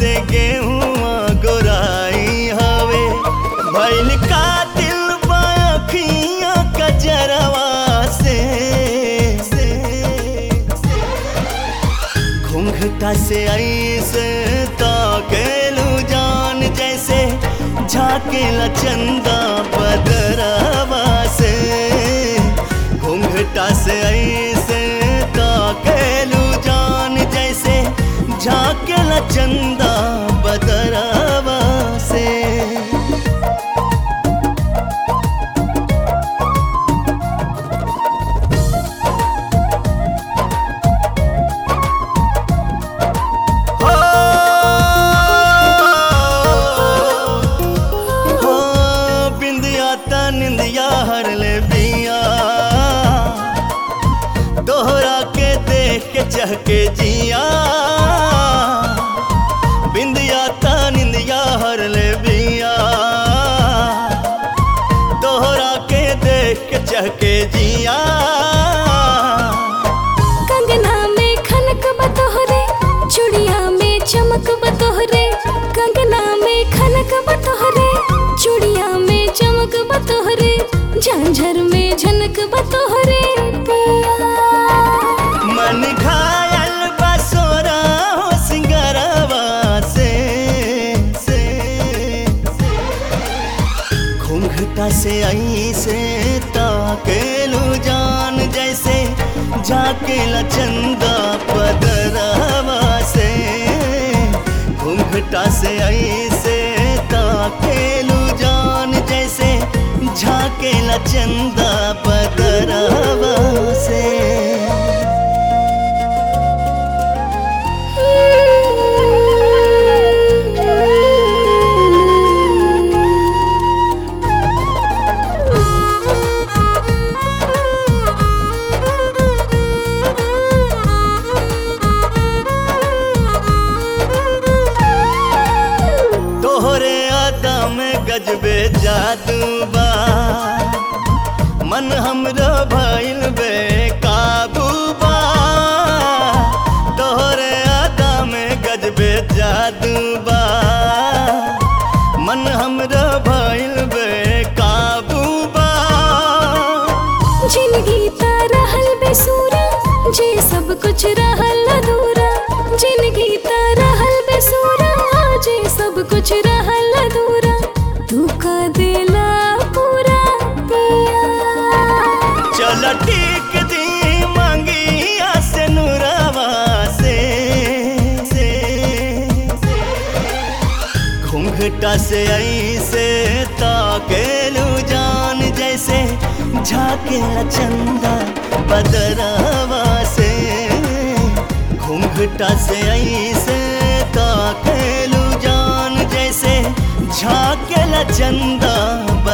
से गेहुआ गोराई हवे भैल का दिल बाखिया कजरवा से घूंघटा से ऐसे ताकेलू जान जैसे झाकेला चंदा बदरवा से घूंघटा से ऐसे ताकेलू जान जैसे झाकेला चंदा बदरवा से हो हो बिंदिया ता निंदिया हर ले बिया दोहरा के देख के चहके जिया बिंदिया ता निंदिया हर ले बिया दोहरा के देख के चहके जिया कंगना में खनक बतोहरे चूड़िया में चमक बतोहरे कंगना में खनक बतोहरे चूड़िया में चमक बतोहरे झांझर में झनक बतोहरे पिया मन घायल बसोरा हो सिंगरवा से से घूंघटा से आई से ताकेलू जान जैसे झाकेला चंदा पदरवा से घूंघटा से आई से ताकेलू जान जैसे झाकेला चंदा पदरवा से तोहरे अदा में गजबे जादू बा मन हमरो भइल बे काबू बा तोहरे अदा में गजबे जादू बा मन हमरो भइल बे काबू बा जिंदगी ता रहल बेसूरा जे सब कुछ रहल अधूरा जिंदगी ता रहल बेसूरा जे सब कुछ रहल अधूरा तू का दिला पूरा पिया चल टीक दी मांगिया से नुरवा से से घूंघटा से ऐसे ताकेलू जान जैसे झाकेला चंदा बदरवा से घूंघटा से ऐसे ताकेलू जान जैसे झाकेला चंदा